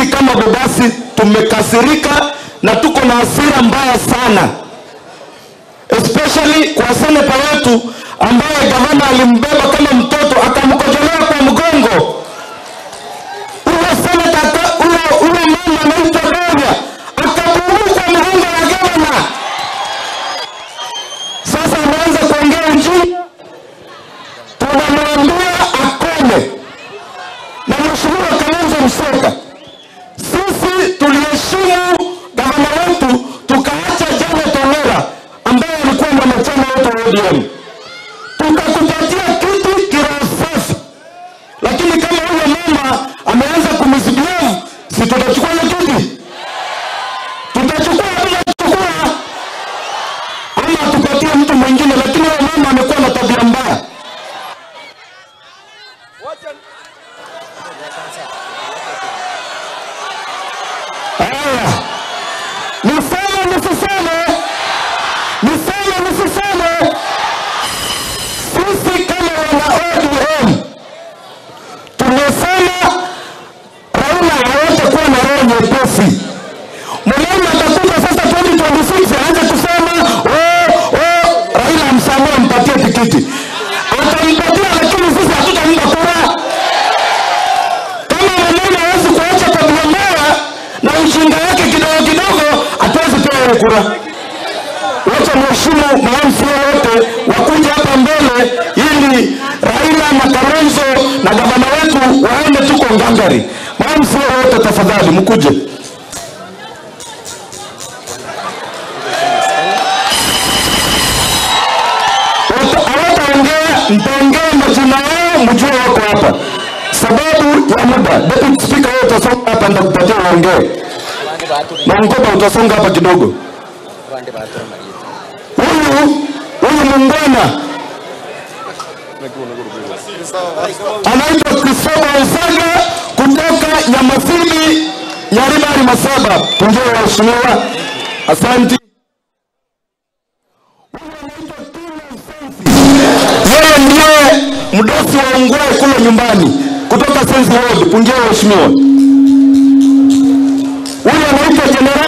sisi kama Bobasi tumekasirika na tuko na hasira mbaya sana, especially kwa seneta wetu ambaye gavana alimbeba kama mtoto akamkojolea kwa mgongo. Huyo seneta aka- huyo huyo mama anaitwa Doria akabumu kwa mgongo wa gavana. Sasa ameanza kuongea ujinga, tunamwambia akome. Na mheshimiwa Kalonzo Musyoka, sisi tuliheshimu gavana wetu tukaacha Janet Ongera ambaye alikuwa mwanachama wetu wa ODM tukakupatia kiti kiroho safi, lakini kama huyo mama ameanza kumisbehave, si tutachukua hiyo kiti? Tutachukua bila kuchukua, ama tupatie mtu mwingine? Lakini huyo mama amekuwa na tabia mbaya. Haya, niseme nisiseme, niseme nisiseme, sisi kama wana ODM tumesema Raila hawatakuwa na roho nyepesi. Mwanaume atakuja sasa 2026 aanze kusema oh, oh, Raila amsamehe, ampatie tikiti. Atampatia, lakini sisi hatutampa kura. Kama mwanaume hawezi kuacha tabia mbaya na ujinga wake kidogo kidogo, hatuwezi pewa hiyo kura. Wacha mheshimu maamsi wote wakuja hapa mbele ili Raila na Kalonzo na gavana wetu waende tuko ngangari. Maamsi wote tafadhali mkuje. Wata- Hawataongea, mtaongea majina yao, mjue wako hapa. Sababu ya muda, deputy speaker wewe utasonga hapa, ndakupatia uongee. Naongopa utasonga hapa kidogo. Huyu huyu muungwana anaitwa Christopher Osaga kutoka Nyamasini, Nyaribari, Masaba. Pungia waheshimiwa, asante. Yeye ndiye mdosi wa Ungwe kule nyumbani kutoka Sensi Ward. Pungia waheshimiwa. Huyu anaitwa Jenerali